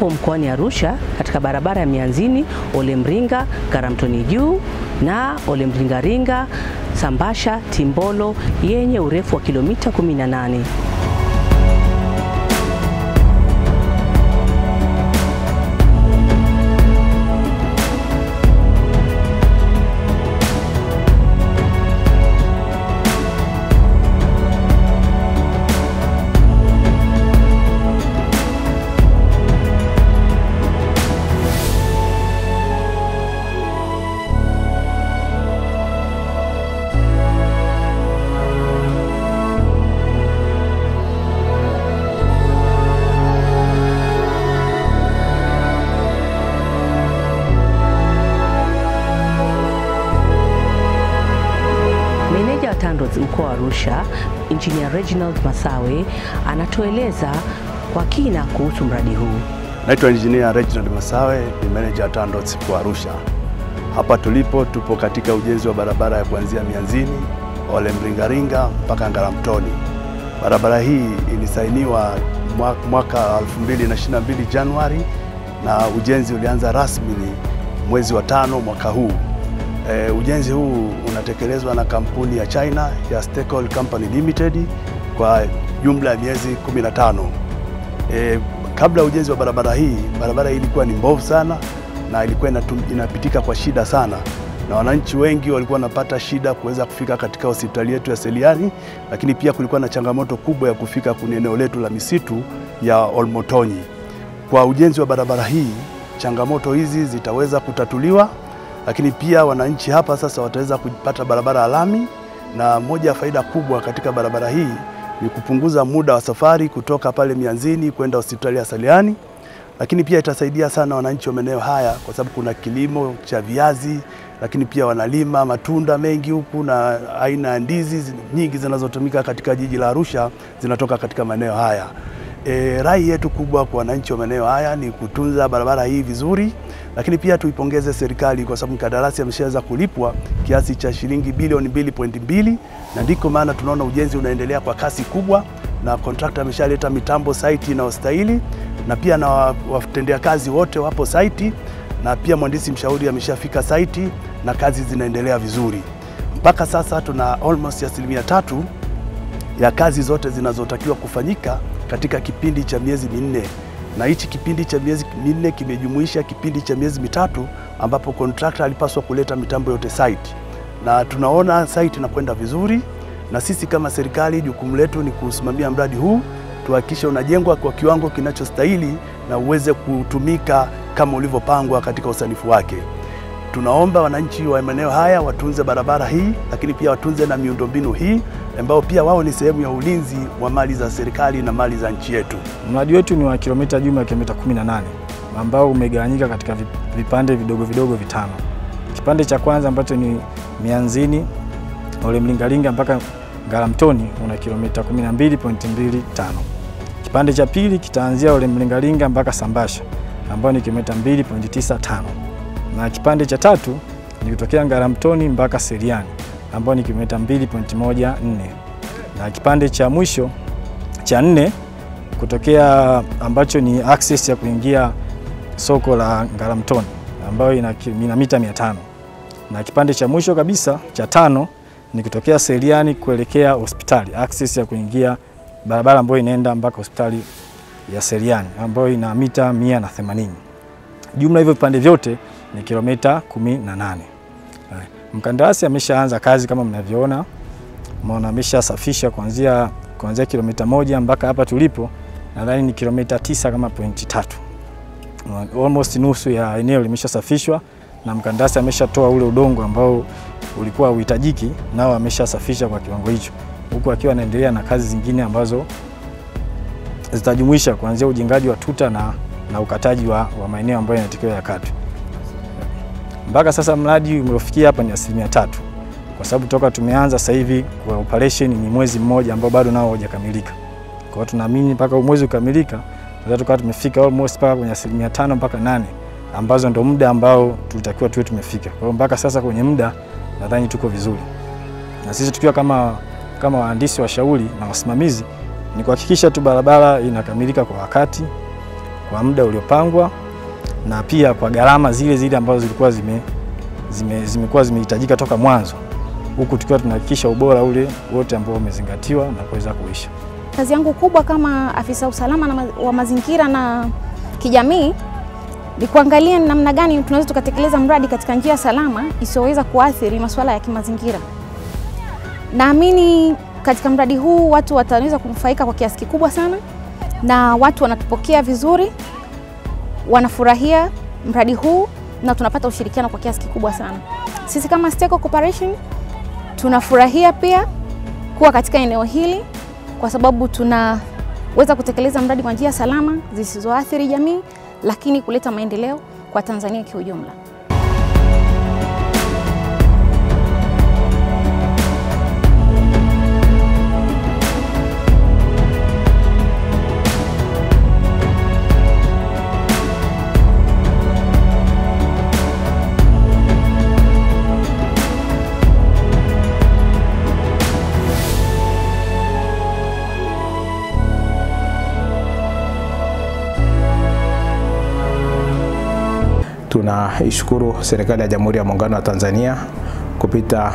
tupo mkoani Arusha katika barabara ya Mianzini, Olemringa, Garamtoni Juu na Olemringaringa, Sambasha, Timbolo yenye urefu wa kilomita 18. Meneja wa TANROADS mkoa wa Arusha, Engineer Reginald Masawe anatueleza kwa kina kuhusu mradi huu. Naitwa Engineer Reginald Masawe, ni manager wa TANROADS kwa Arusha. Hapa tulipo tupo katika ujenzi wa barabara ya kuanzia Mianzini, Ole Mringaringa mpaka Ngaramtoni. Barabara hii ilisainiwa mwa- mwaka 2022 Januari na ujenzi ulianza rasmi mwezi wa tano mwaka huu. E, ujenzi huu unatekelezwa na kampuni ya China ya Stecoil Company Limited kwa jumla ya miezi 15. E, kabla ya ujenzi wa barabara hii, barabara hii ilikuwa ni mbovu sana na ilikuwa inatum- inapitika kwa shida sana, na wananchi wengi walikuwa wanapata shida kuweza kufika katika hospitali yetu ya Seliani, lakini pia kulikuwa na changamoto kubwa ya kufika kwenye eneo letu la misitu ya Olmotonyi. Kwa ujenzi wa barabara hii, changamoto hizi zitaweza kutatuliwa, lakini pia wananchi hapa sasa wataweza kupata barabara ya lami, na moja ya faida kubwa katika barabara hii ni kupunguza muda wa safari kutoka pale Mianzini kwenda hospitali ya Seliani, lakini pia itasaidia sana wananchi wa maeneo haya kwa sababu kuna kilimo cha viazi, lakini pia wanalima matunda mengi huku na aina ya ndizi zi- nyingi zinazotumika katika jiji la Arusha zinatoka katika maeneo haya. E, rai yetu kubwa kwa wananchi wa maeneo haya ni kutunza barabara hii vizuri, lakini pia tuipongeze serikali kwa sababu mkandarasi ameshaweza kulipwa kiasi cha shilingi bilioni 2.2 na ndiko maana tunaona ujenzi unaendelea kwa kasi kubwa, na kontrakta ameshaleta mitambo site inayostahili na pia na wa- watendea kazi wote wapo site, na pia mhandisi mshauri ameshafika site na kazi zinaendelea vizuri. Mpaka sasa tuna almost asilimia tatu ya kazi zote zinazotakiwa kufanyika katika kipindi cha miezi minne, na hichi kipindi cha miezi minne kimejumuisha kipindi cha miezi mitatu ambapo kontrakta alipaswa kuleta mitambo yote site, na tunaona site inakwenda vizuri, na sisi kama serikali jukumu letu ni kusimamia mradi huu tuhakikishe unajengwa kwa kiwango kinachostahili na uweze kutumika kama ulivyopangwa katika usanifu wake. Tunaomba wananchi wa maeneo haya watunze barabara hii, lakini pia watunze na miundombinu hii ambao pia wao ni sehemu ya ulinzi wa mali za serikali na mali za nchi yetu. Mradi wetu ni wa kilomita jumla ya kilomita 18 ambao umegawanyika katika vi- vipande vidogo vidogo vitano. Kipande cha kwanza ambacho ni Mianzini Ole Mlingalinga mpaka Ngaramtoni una kilomita 12.25. Kipande cha pili kitaanzia Ole Mlingalinga mpaka Sambasha ambao ni kilomita 2.95. Na kipande cha tatu ni kutokea Ngaramtoni mpaka Seriani ambao ni kilomita 2.14. Na kipande cha mwisho cha nne kutokea ambacho ni access ya kuingia soko la Ngaramtoni ambayo ina, ki- ina mita 500 na kipande cha mwisho kabisa cha tano ni kutokea Seriani kuelekea hospitali, access ya kuingia barabara ambayo inaenda mpaka hospitali ya Seriani ambayo ina mita 180. Jumla hivyo vipande vyote ni kilomita 18. Haya, Mkandarasi ameshaanza kazi kama mnavyoona, maana ameshasafisha kuanzia kuanzia kilomita moja mpaka hapa tulipo, nadhani ni kilomita tisa kama pointi tatu. Almost nusu ya eneo limeshasafishwa na mkandarasi ameshatoa ule udongo ambao ulikuwa uhitajiki, nao ameshasafisha kwa kiwango hicho, huku akiwa anaendelea na kazi zingine ambazo zitajumuisha kuanzia ujengaji wa tuta na, na ukataji wa, wa maeneo ambayo yanatakiwa yakatwe. Mpaka sasa mradi umefikia hapa ni asilimia tatu, kwa sababu toka tumeanza sasa hivi kwa operation ni mwezi mmoja ambao bado nao haujakamilika. Kwa hiyo tunaamini mpaka huu mwezi ukamilika, tunaweza tukawa tumefika almost mpaka kwenye asilimia tano mpaka nane ambazo ndo muda ambao tulitakiwa tuwe tumefika. Kwa hiyo mpaka sasa kwenye muda nadhani tuko vizuri, na sisi tukiwa kama kama wahandisi washauri na wasimamizi ni kuhakikisha tu barabara inakamilika kwa wakati, kwa muda uliopangwa na pia kwa gharama zile zile ambazo zilikuwa zime, zime, zimekuwa zimehitajika toka mwanzo, huku tukiwa tunahakikisha ubora ule wote ambao umezingatiwa na kuweza kuisha. Kazi yangu kubwa kama afisa usalama na ma wa mazingira na kijamii ni kuangalia ni namna gani tunaweza tukatekeleza mradi katika njia salama isiyoweza kuathiri masuala ya kimazingira. Naamini katika mradi huu watu wataweza kunufaika kwa kiasi kikubwa sana, na watu wanatupokea vizuri, wanafurahia mradi huu na tunapata ushirikiano kwa kiasi kikubwa sana. Sisi kama Steco Corporation tunafurahia pia kuwa katika eneo hili kwa sababu tunaweza kutekeleza mradi kwa njia salama zisizoathiri jamii, lakini kuleta maendeleo kwa Tanzania kiujumla. Tunaishukuru serikali ya Jamhuri ya Muungano wa Tanzania kupita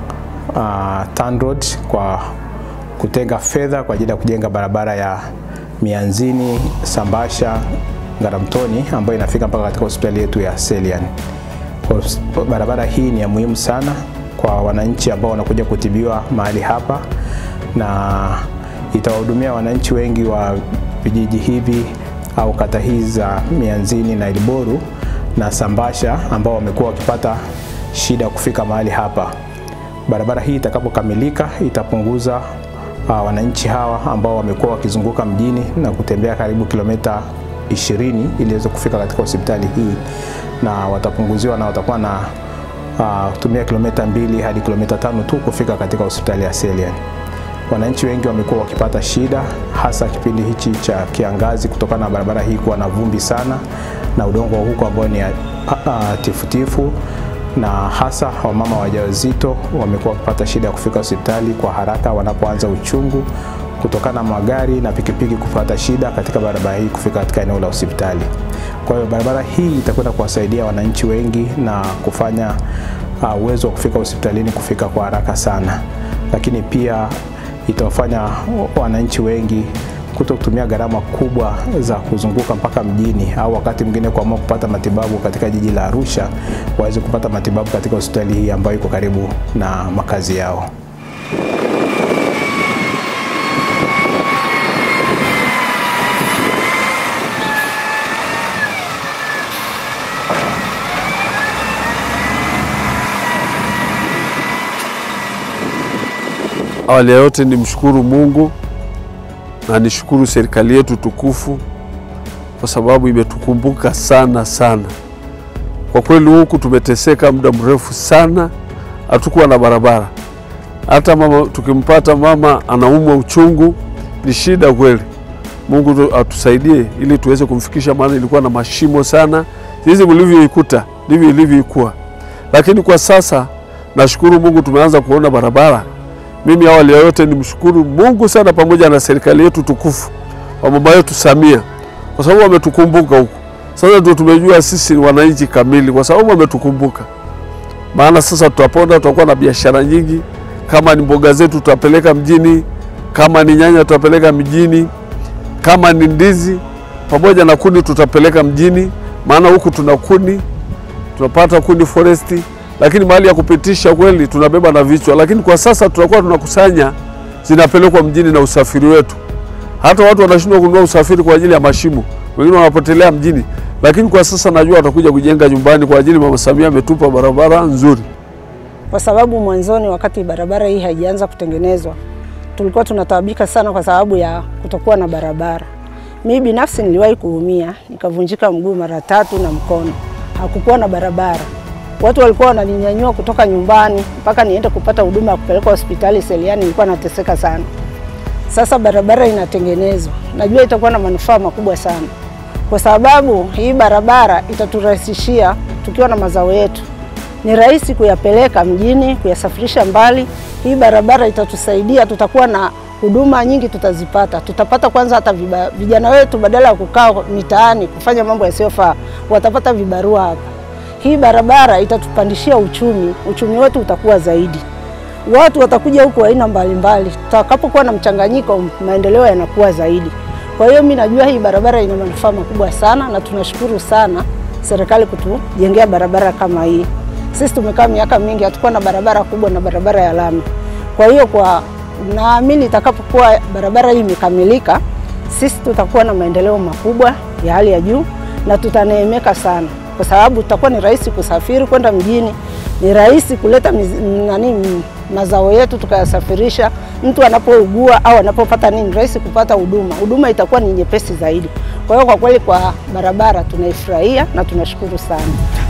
uh, TANROADS kwa kutenga fedha kwa ajili ya kujenga barabara ya Mianzini Sambasha Ngaramtoni ambayo inafika mpaka katika hospitali yetu ya Selian. Kwa barabara hii ni ya muhimu sana kwa wananchi ambao wanakuja kutibiwa mahali hapa na itawahudumia wananchi wengi wa vijiji hivi au kata hizi za Mianzini na Ilboru na Sambasha ambao wamekuwa wakipata shida kufika mahali hapa. Barabara hii itakapokamilika itapunguza uh, wananchi hawa ambao wamekuwa wakizunguka mjini na kutembea karibu kilomita 20 ili waweze kufika katika hospitali hii, na watapunguziwa na watakuwa na uh, tumia kilomita mbili hadi kilomita tano tu kufika katika hospitali ya Selian. Wananchi wengi wamekuwa wakipata shida hasa kipindi hichi cha kiangazi kutokana na barabara hii kuwa na vumbi sana na udongo wa huko ambao ni uh, uh, tifutifu na hasa wamama wajawazito wamekuwa wakipata shida ya kufika hospitali kwa haraka wanapoanza uchungu kutokana na magari na pikipiki kupata shida katika barabara hii kufika katika eneo la hospitali. Kwa hiyo barabara hii itakwenda kuwasaidia wananchi wengi na kufanya uh, uwezo wa kufika hospitalini kufika kwa haraka sana, lakini pia itawafanya wananchi wengi kuto kutumia gharama kubwa za kuzunguka mpaka mjini au wakati mwingine kuamua kupata matibabu katika jiji la Arusha, waweze kupata matibabu katika hospitali hii ambayo iko karibu na makazi yao. Awali ya yote nimshukuru Mungu na nishukuru serikali yetu tukufu kwa sababu imetukumbuka sana sana. Kwa kweli huku tumeteseka muda mrefu sana, hatukuwa na barabara. Hata mama tukimpata mama anaumwa uchungu ni shida kweli. Mungu atusaidie ili tuweze kumfikisha, maana ilikuwa na mashimo sana. Hizi mlivyoikuta ndivyo ilivyokuwa, lakini kwa sasa nashukuru Mungu tumeanza kuona barabara. Mimi awali ya yote nimshukuru Mungu sana pamoja na serikali yetu tukufu wa mama yetu Samia kwa sababu wametukumbuka huku. Sasa ndio tumejua sisi ni wananchi kamili kwa sababu wametukumbuka. Maana sasa tutapona, tutakuwa na biashara nyingi. Kama ni mboga zetu tutapeleka mjini, kama ni nyanya tutapeleka mjini, kama ni ndizi pamoja na kuni tutapeleka mjini, maana huku tuna kuni, tunapata kuni foresti lakini mahali ya kupitisha kweli tunabeba na vichwa, lakini kwa sasa tutakuwa tunakusanya zinapelekwa mjini na usafiri wetu. Hata watu wanashindwa kununua usafiri kwa ajili ya mashimo, wengine wanapotelea mjini, lakini kwa sasa najua watakuja kujenga nyumbani kwa ajili Mama Samia ametupa barabara nzuri. Kwa sababu mwanzoni, wakati barabara hii haijaanza kutengenezwa, tulikuwa tunataabika sana kwa sababu ya kutokuwa na barabara. Mimi binafsi niliwahi kuumia, nikavunjika mguu mara tatu na mkono, hakukuwa na barabara watu walikuwa wananinyanyua kutoka nyumbani mpaka niende kupata huduma ya kupelekwa hospitali Seliani. Nilikuwa nateseka sana. Sasa barabara inatengenezwa, najua itakuwa na manufaa makubwa sana, kwa sababu hii barabara itaturahisishia tukiwa na mazao yetu, ni rahisi kuyapeleka mjini, kuyasafirisha mbali. Hii barabara itatusaidia, tutakuwa na huduma nyingi tutazipata. Tutapata kwanza hata viba, vijana wetu badala ya kukaa mitaani kufanya mambo yasiyofaa watapata vibarua hapa. Hii barabara itatupandishia uchumi, uchumi wetu utakuwa zaidi. Watu watakuja huku aina mbalimbali. Tutakapokuwa na mchanganyiko, maendeleo yanakuwa zaidi. Kwa hiyo mimi najua hii barabara ina manufaa makubwa sana, na tunashukuru sana serikali kutujengea barabara kama hii. Sisi tumekaa miaka mingi hatukuwa na barabara kubwa na barabara ya lami. Kwa hiyo kwa naamini itakapokuwa barabara hii imekamilika, sisi tutakuwa na maendeleo makubwa ya hali ya juu na tutaneemeka sana, kwa sababu tutakuwa ni rahisi kusafiri kwenda mjini, ni rahisi kuleta miz, nani mazao yetu tukayasafirisha. Mtu anapougua au anapopata nini, rahisi kupata huduma, huduma itakuwa ni nyepesi zaidi. Kwa hiyo kwa kweli, kwa barabara tunaifurahia na tunashukuru sana.